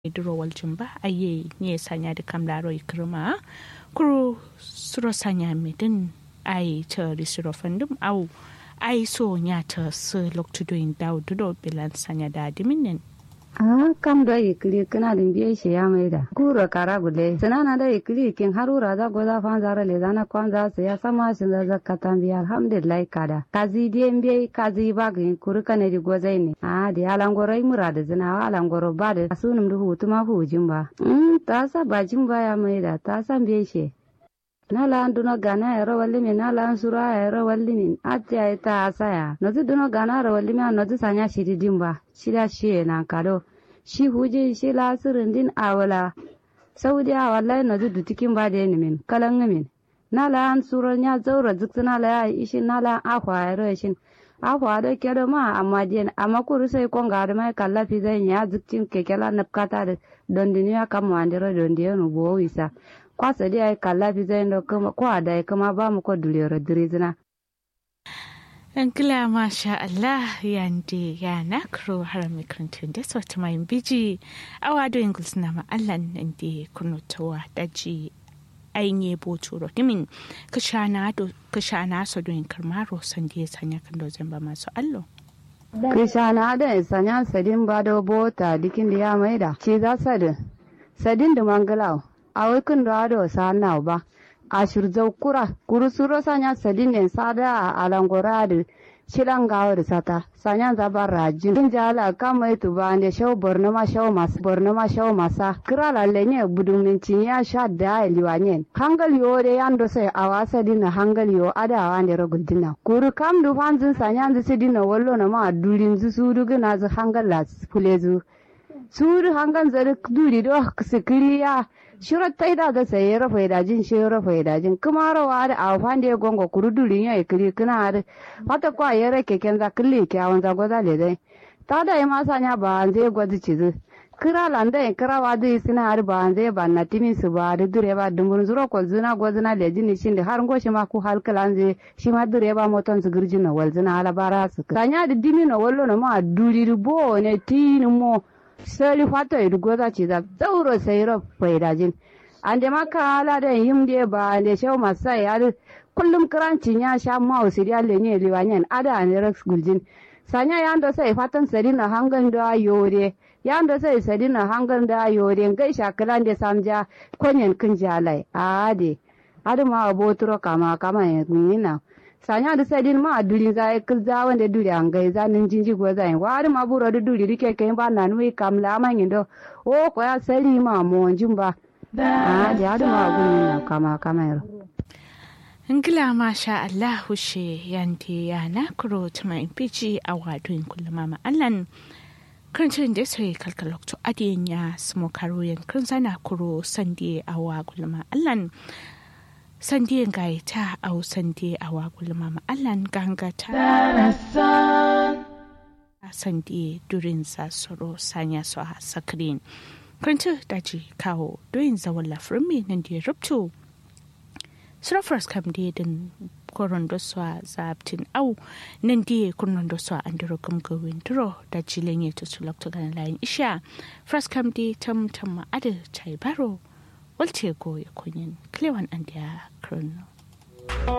durowal jumba aye nye sanya da kamlaro ikrima kuro suro sanya medin ai ta risiro fandum au ai so nya ta su loktu doin daw dudo bilan sanya da diminin a kam da ikili kana din biye shi ya mai da kuro kara gule sanana da ikili kin harura da goza fan zara le zana kwan za su ya sama shi da zakatan biya alhamdulillah kada kazi die biye kazi ba ga kuru kana di gozai ne a da ya langoro yi mura da zina wa langoro ba da sunum da hutu ma hujin ba mm ta sa bajin ba ya mai da ta san biye shi nala an duno gana ero walli min nala an sura ero walli min ati ay ta asaya nozi duno gana ero walli min nozi sanya shiri dimba shida shiye nan kado shi huje shi la sirin din awala saudi a wallahi nozi dutikin ba da min kalan min nala an sura nya zaura zikta nala ya ishi nala akwa ero ishin akwa da kedo ma amma diyan amma kuru sai konga da mai kallafi zai nya ziktin kekela napkata da dondiniya kama andiro dondiyo bo wisa kwasa dai ai kalla fi zai da kuma ko da ai kuma ba mu ko dulero dirizina Angila masha Allah yande ya nakro har mikrantun da sauti mai biji awa do ingles na ma Allah nan da kunutawa daji ainihin boturo dimin kashana do kashana so do in karmaro san da sanya kan do zamba masu allo Krishana da sanya sadin ba da bota dikin da ya maida ce za sadin sadin da mangalau awikin da ado sa na ba a shirzau kura kuru suro sanya sadin ne sada a alangora da shilan gawa da sata sanya zaba rajin din jala kama itu ba ne shau borno ma shau mas borno ma shau masa kira lalle ne budun min ya sha da liwanyen hangal yo de yando sai awasa dina hangal yo ada wande rogul dina kuru kam du fanzin sanya zu sidina wallo na ma durin zu su du gina zu hangal la fulezu su du hangal zari duri do sikiriya shirar ta ida ga saye rafa idajin shi rafa idajin kuma rawa da a fande ya gongo kuru durin ya ikiri kuna da fata kwa ya rake ken za kille kyawun za goza le dai ta da ya masa nya ba an zai gwazi cizu kira landa ya kira wa zai sina har ba an zai ba na timin su ba da dure ba dumbun zuro ko zina gwazina le jini shin da har ngoshi ma ku halkala an zai shi ma dure ba moton su girjin na walzina ala bara su kanya da dimi na wallo na ma duri bo ne tini mo sali fato idu goza ci za zauro sai ro faidajin ande maka ala da yimde ba ande shaw masai ade kullum kranci ya sha ma usiri alle ne liwanyen ada ne rex guljin sanya yando sai fatan sari na hangan da yore yando sai sari na hangan da yore ngai shakalan da samja konyen kin jalai ade ade ma abotro kama kama yina sanya da sai din ma duri za ya kilza wanda duri an gai za nin jinji go za wa har ma buro da duri rike kai ba na nui kam la ma ngindo o ko ya sari ma mo jimba a da har ma gun na kama kama yaro Ngila masha Allah hushe yante ya na kuro tuma impici a wadun kullum ma Allan kancin da sai kalkalokto adiyan ya smo karo yankin sana kuro sande a wa kullum Allan sandiyan gaya ta au sandi a wagul mama allan ganga ta sandi durin sasoro sanya su a sakirin kwanci daji kawo doyin zawon lafirin mai nan da ya rubto surafars kam da din koron da su a zabtin au nan da ya kunnon da su a an duro gamgawin duro da jilin ya tutu lokta ganin layin isha fras kam da tam tam ma'ada ta yi baro walce goya kunyin klewan an da ya krono